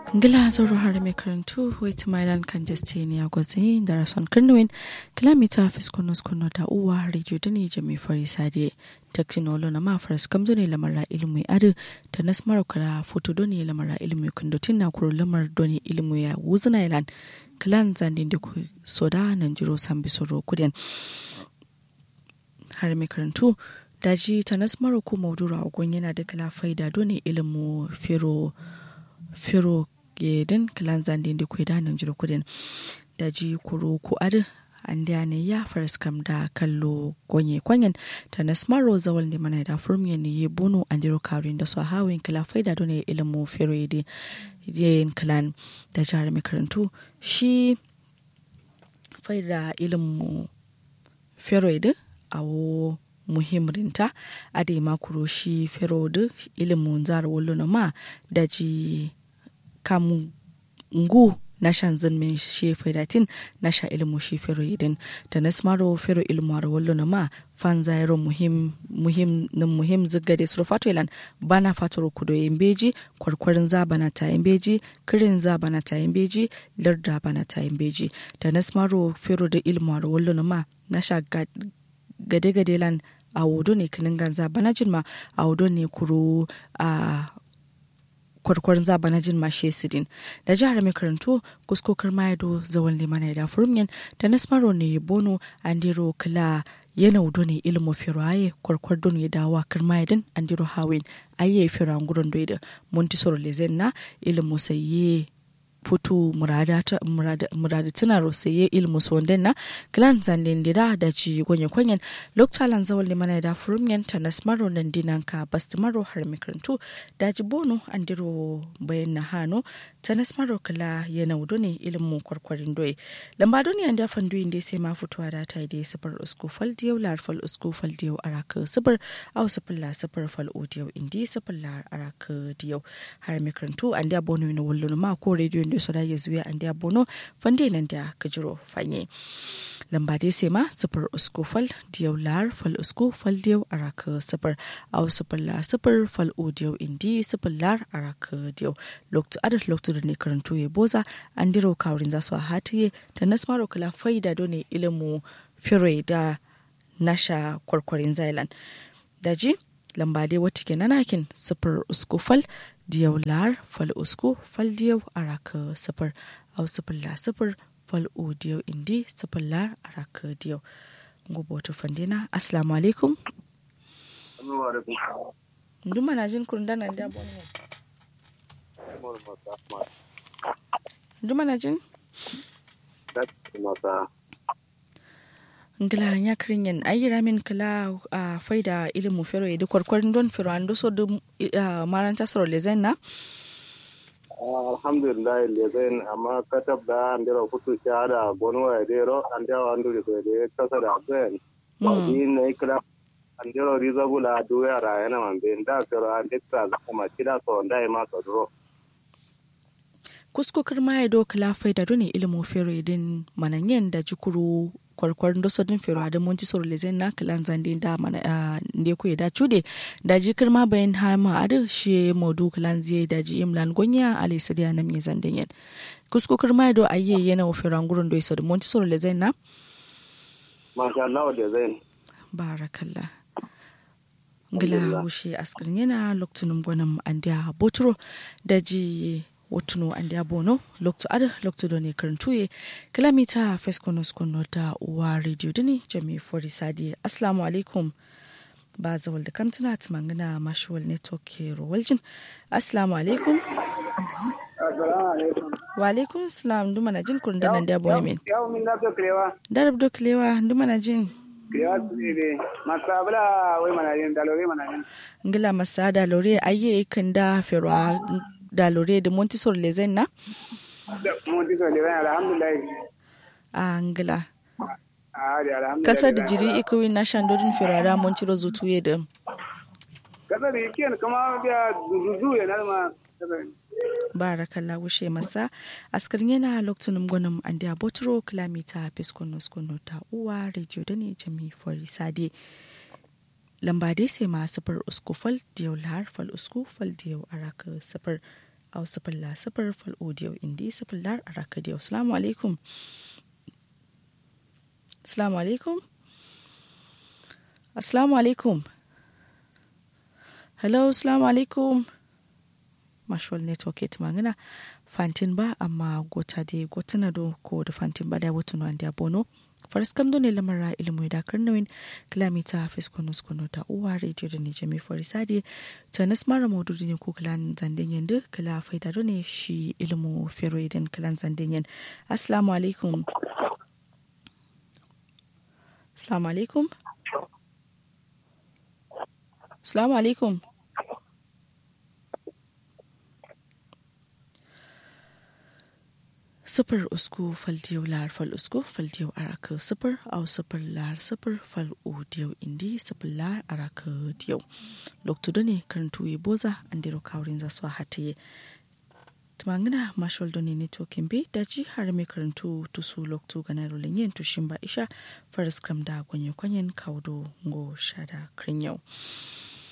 ngila zoro har mai karantu wait mailan kan jeste ne a gwazi da rason kirnwin kilomita fiskunus kuno da uwa radio da ne jami fari sade taksinolo na mafaras kamzo ne lamara ilimi adu da nasmar kara foto do ne lamara ilimi kundotin na kuro lamar do ne ilimi ya wuzina ilan kilan zandin da ku soda nan jiro san bisoro kudin har mai karantu daji ta nasmar ko maudura ogun yana da kala faida do ne ilimu fero fero gedin kilan zandin da ku da nan jiro kudin daji kuro ku adu an da ne ya faras kam da kallo gonye kwanyen ta nasmaro zawal ne mana da furmiya ne ya bono an diro karin da su hawin kila faida don ya ilimu fero da yin kilan da jihar makarantu shi faida ilimu fero da awo muhimrinta a da makuro shi fero da ilimin zara wallo na ma da ji kamun ngu na shan zan mai she faidatin na sha ilmu shi fero idin da na smaro fero ilmu a wallo na ma fan zairo muhim muhim na muhim zigade suru fato ilan bana fatoro kudo yin beji kwarkwarin za bana ta yin beji kirin za bana ta yin beji larda bana ta yin beji da na smaro fero da ilmu a wallo na ma na sha gade gade lan a wudo ne kinin ganza bana jinma a wudo ne kuro a kwarkwarin zaba na jin mashe sidin da jihar mai karantu kuskokar mayado zawon limana da furmiyan da nasmaro ne ya bono an diro kala yana wudo ne ilimin firaye kwarkwar don ya dawa karmayadin an diro hawin ayye firan gudun da montisor lezen na ilimin sayye futu murada tuna rosaye ilmu sonden na glan zanden dira da ji gonye kwanyen loktalan zawal limana da furumyen ta nasmaro nan dinan ka bastimaro har mikarantu da ji bono an diro bayan na hano ta nasmaro kala yana wudo ne ilmu kwarkwarin doye lamba doni an dafan duyin da sai ma fitowa da ta yi sifar usku fal diyau lar fal usku fal diyau araka sifar au sifar la sifar fal odiyau indi sifar la araka diyau har mikarantu an da bono ne wallon ma ko rediyo da su ya zuwa an da bono fande nan da kajiro fanye lamba dai sai ma sifar usku fal diyau lar fal usku fal diyau araka sifar au sifar la sifar fal odiyau indi sifar lar araka diyau lokto adad lokto da ne karantu ya boza an diro kawrin za su a hatiye ta nasmaro kala faida done ilimu fire da nasha kwarkwarin zailan daji lamba dai wata ke nanakin sifar usku fal diyau lar fal usku fal diyau araka sifar au sifar la sifar fal o diyau indi sifar lar araka diyau gobe wata fandina assalamu alaikum nduma na jin kurndana da bonne Juma na jin? Ngila ya kirin yan ayi ramin kala a faida ilimu fero ya kwarkwarin don fero an doso da maranta saro lezen na? alhamdulillah lezen amma katab da an dira kutu shahada gonu ya dero an dawa an duri da kasa da ben ba ni ne kira an dira rizabula duya ra yana man ben da fero an dikta kuma kida so ndai ma so dro kuskokar ma ya doka lafai da duni ilimin fero idin mananyen da jikuru kwarkwarin da sodin fero da monti soro lezen na kalan zandi da mana ne ku da cude da jikir ma bayan hama adu shi modu kalan zai da ji imlan gonya ali sadiya na mi zandin yen kuskokar ma ya do ayye yana wa fero ngurun do iso da monti soro lezen na masha Allah da zain barakallah ngila wushe askar yana loktunum gwanin andiya botro da ji wotuno andi abono lokto ada lokto do ne karantuye kilomita feskonos kono da uwa radio dini jami fori sadi assalamu alaikum ba zawal da kamtana ta mangana mashuwal network ke rowaljin assalamu alaikum wa alaikum salam duma na jin kurun da nan da abone min yau min da so klewa darab do klewa duma na jin klewa ne masabla wai mana yin dalore mana yin ngila masada lore aye kan da ferwa da lore da montisor lezen na? montisor lezen alhamdulillah a angila kasa da jiri ikuwi na shandodin firada montiro zutuye da kasa da yake kama da zuzu ya nalma barakalla wushe masa askar yana lokacin gwanin an da botro kilomita piskonus kono ta uwa rediyo da ne jami fori sade lamba dai sai ma sifar usku fal diyau lahar fal usku fal diyau araka sifar au sifir la sifir fal audio indi sifir lar araka diyo assalamu alaikum assalamu alaikum assalamu alaikum hello assalamu alaikum mashwal network it mangana fantin ba amma gota de gotana do ko da fantin ba da wotun wanda bono faris kam do ne lamara ilmu da karnawin kilomita fiskonus kono ta uwa radio da ne jami farisadi ta nasmara modu ne ko kilan zanden yanda kila faida do ne shi ilmu fero idan kilan zanden yan assalamu alaikum assalamu alaikum assalamu alaikum sifir usku faldiyau lar fal usku faldiyau araka sifir au sifir lar sifir fal udiyau indi sifir lar araka diyau loktu done karantu ye boza andiro kawrin za su hatiye tumangina mashal done ne to kimbe daji har mai karantu tusu loktu gana rolin yin tushin ba isha faris kram da gwanyo kwanyen kawdo ngo shada krinyau